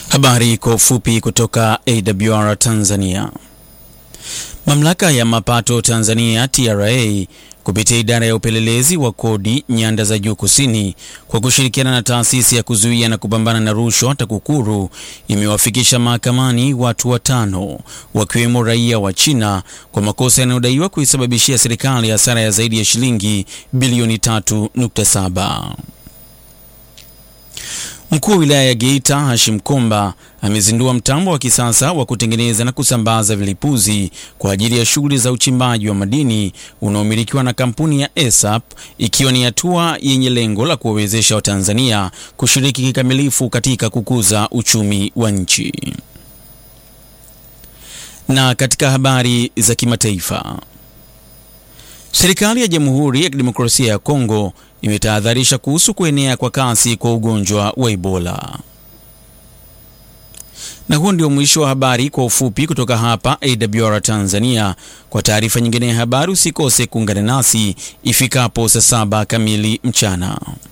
Habari kwa ufupi kutoka AWR Tanzania. Mamlaka ya mapato Tanzania TRA kupitia idara ya upelelezi wa kodi nyanda za juu kusini kwa kushirikiana na taasisi ya kuzuia na kupambana na rushwa TAKUKURU imewafikisha mahakamani watu watano wakiwemo raia wa China kwa makosa yanayodaiwa kuisababishia serikali hasara ya zaidi ya shilingi bilioni 3.7. Mkuu wa wilaya ya Geita Hashim Komba amezindua mtambo wa kisasa wa kutengeneza na kusambaza vilipuzi kwa ajili ya shughuli za uchimbaji wa madini unaomilikiwa na kampuni ya ESAP ikiwa ni hatua yenye lengo la kuwawezesha Watanzania kushiriki kikamilifu katika kukuza uchumi wa nchi. Na katika habari za kimataifa, serikali ya Jamhuri ya Kidemokrasia ya Kongo imetahadharisha kuhusu kuenea kwa kasi kwa ugonjwa wa Ebola. Na huo ndio mwisho wa habari kwa ufupi kutoka hapa AWR Tanzania. Kwa taarifa nyingine ya habari usikose kuungana nasi ifikapo saa saba kamili mchana.